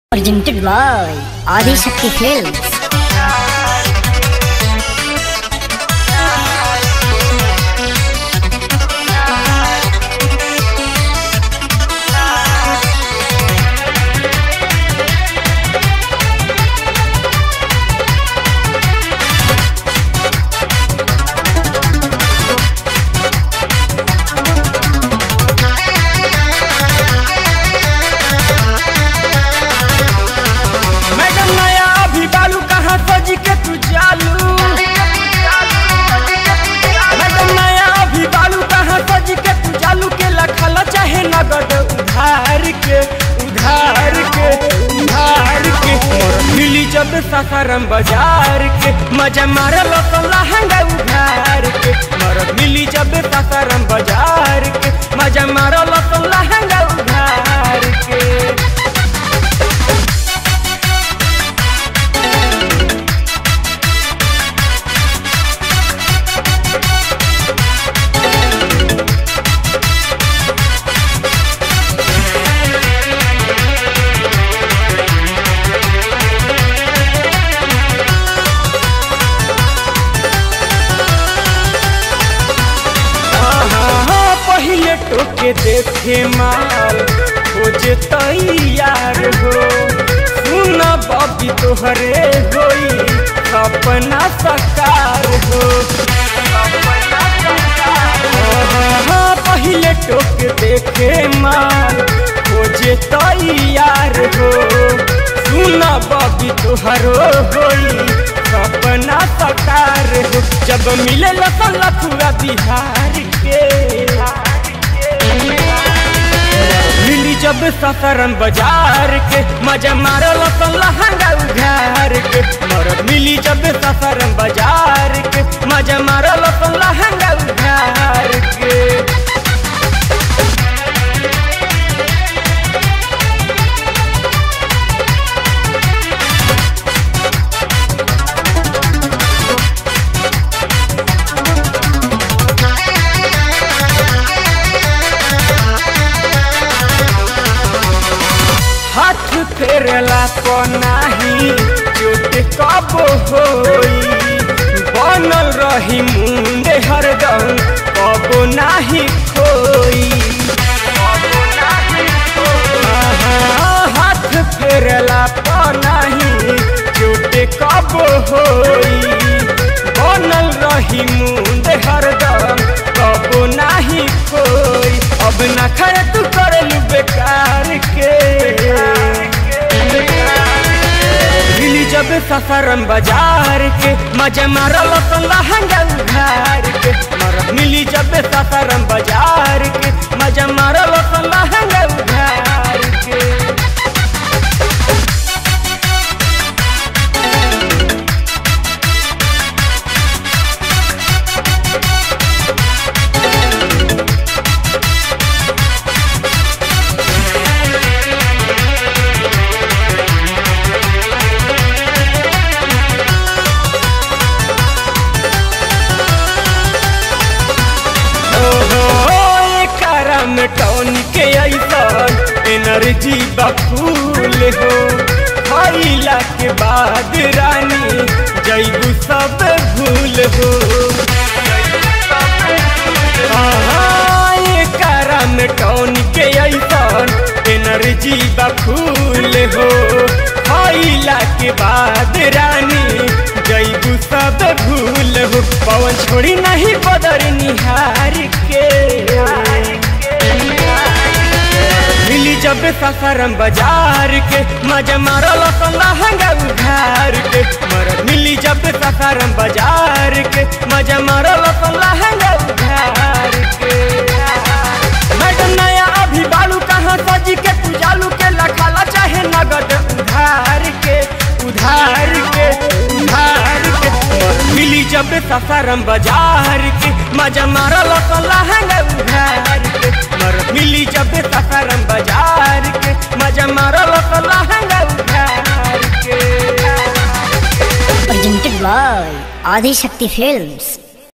Presented by Adi Shakti Films. Madam नया अभी बालू कहाँ सजी के तू चालू मैडम नया अभी बालू कहाँ सजी के तू चालू के लखल चाहे नगद उधार के उधार के उधार के मोर मिली जब ससारम बाजार के मजा मारल तो लहंगा उधार के मोर मिली जब ससारम बाजार के मजा मारल तो लहंगा उधार के हाँ, पहिले टोके देखे माल खोजे तैयार हो सुन बबी तोहरे होई अपना सकार हो हाँ, पहिले टोके देखे माल खोजे तैयार हो सुन बबी तोहरो होई अपना सकार हो जब मिले लसन पूरा बिहार के मिली जब सफरन बाजार के मजा मारो लसन लहंगा उघार के मर मिली जब सफरन बाजार के मजा मारो लसन लहंगा उघार के हाथ फेरला को नाही चोट कब होई बनल रही मुंडे हरदम कब नाही खोई आहा, हाथ फेरला को नाही चोट कब होई बनल रही मुंडे हरदम कब नाही खोई अब ना खड़े तू करलू बेकार के मिली जब सफरम बाजार के मजा मारल तो लहंगा उघार के मर मिली जब सफरम बाजार के मजा मारल तो लहंगा उघार के ओहो एकरा में टौन के ऐसन एनर्जी बफूल हो खइला के बाद रानी जैबू सब भूल हो आहा, एकरा में टौन के ऐसन एनर्जी बफूल हो खइला के बाद रानी जैबू सब भूल हो पवन छोड़ी नहीं बदर निहार के मिली जब सफरम बाजार के मजा मारल तो लहंगा उधार के मर मिली जब सफरम बाजार के मजा मारल तो लहंगा उधार के मैडम नया अभी बालू कहाँ सजी के तू जालू के लखाला चाहे नगद उधार के उधार के उधार के और मिली जब सफरम बाजार के मजा मारल तो लहंगा उधार के मर मिली जब सफरम बाजार के मजा मारल तो लहंगा उधार के Presented by Adi Shakti Films.